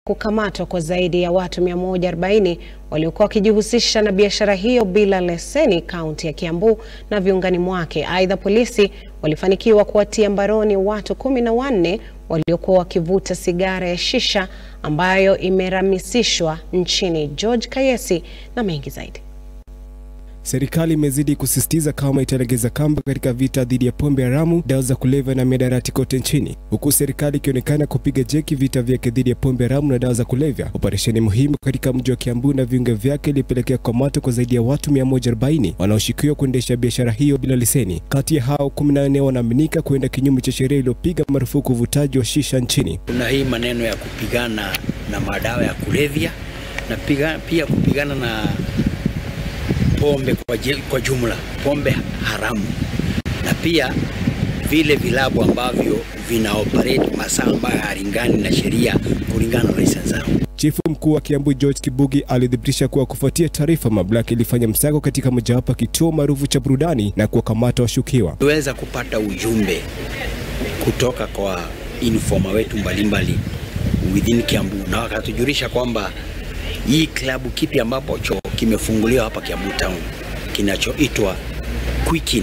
kukamatwa kwa zaidi ya watu 140 waliokuwa wakijihusisha na biashara hiyo bila leseni kaunti ya Kiambu na viungani mwake. Aidha, polisi walifanikiwa kuwatia mbaroni watu kumi na wanne waliokuwa wakivuta sigara ya shisha ambayo imeramisishwa nchini. George Kayesi na mengi zaidi. Serikali imezidi kusisitiza kama italegeza kamba katika vita dhidi ya pombe haramu, dawa za kulevya na mihadarati kote nchini, huku serikali ikionekana kupiga jeki vita vyake dhidi ya pombe haramu na dawa za kulevya. Operesheni muhimu katika mji wa Kiambu na viunga vyake ilipelekea kukamatwa kwa zaidi ya watu 140 wanaoshukiwa kuendesha biashara hiyo bila leseni. Kati ya hao 14 wanaaminika kuenda kinyume cha sheria iliyopiga marufuku uvutaji wa shisha nchini. Kuna hii maneno ya kupigana na madawa ya kulevya na piga, pia kupigana na pombe kwa, kwa jumla, pombe haramu na pia vile vilabu ambavyo vina operate masaa ambayo halingani na sheria kulingana na license zao. Chifu mkuu wa Kiambu George Kibugi alithibitisha kuwa kufuatia taarifa, mamlaka ilifanya msako katika mojawapo kituo maarufu cha burudani na kuwakamata washukiwa. Tuweza kupata ujumbe kutoka kwa informa wetu mbalimbali within Kiambu na wakatujulisha kwamba hii klabu kipi ambapo cho kimefunguliwa hapa Kiambu Town kinachoitwa Quicken.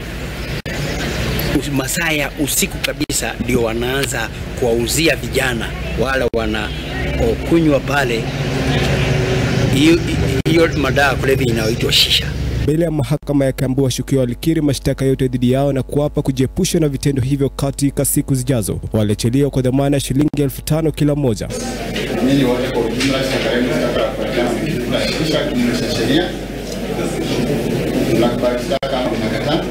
Masaa ya usiku kabisa ndio wanaanza kuwauzia vijana wale wanaokunywa pale hiyo madawa kulevya inayoitwa shisha. Mbele ya mahakama ya Kiambu, washukiwa walikiri mashtaka yote dhidi yao na kuapa kujiepusha na vitendo hivyo katika siku zijazo. Waliachiliwa kwa dhamana ya shilingi elfu tano kila mmoja. Nyinyi wote kwa ujumla, serikali mshtaka wa tunashikisha kinyume cha sheria, tunakubali shtaka ama mnakataa?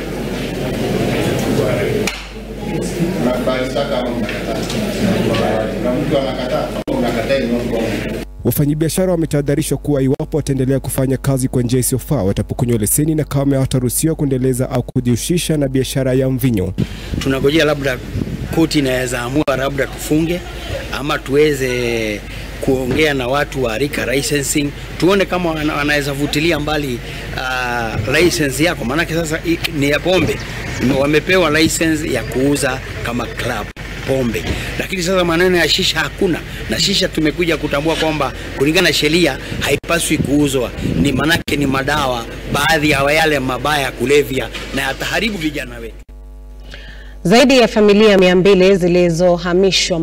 Tunakubali shtaka ama mnakataa? Na mtu anakataa ama unakataa ni mkono Wafanyabiashara wametahadharishwa kuwa iwapo wataendelea kufanya kazi kwa njia isiyofaa watapokonywa leseni na kama hawataruhusiwa kuendeleza au kujihusisha na biashara ya mvinyo. Tunangojea labda koti inaweza amua labda tufunge ama tuweze kuongea na watu wa rika licensing, tuone kama wanaweza vutilia mbali uh, license yako, maanake sasa ni ya pombe, wamepewa license ya kuuza kama club pombe, lakini sasa maneno ya shisha hakuna, na shisha tumekuja kutambua kwamba kulingana na sheria haipaswi kuuzwa, ni manake ni madawa, baadhi ya yale mabaya ya kulevya na yataharibu vijana wetu. Zaidi ya familia mia mbili zilizohamishwa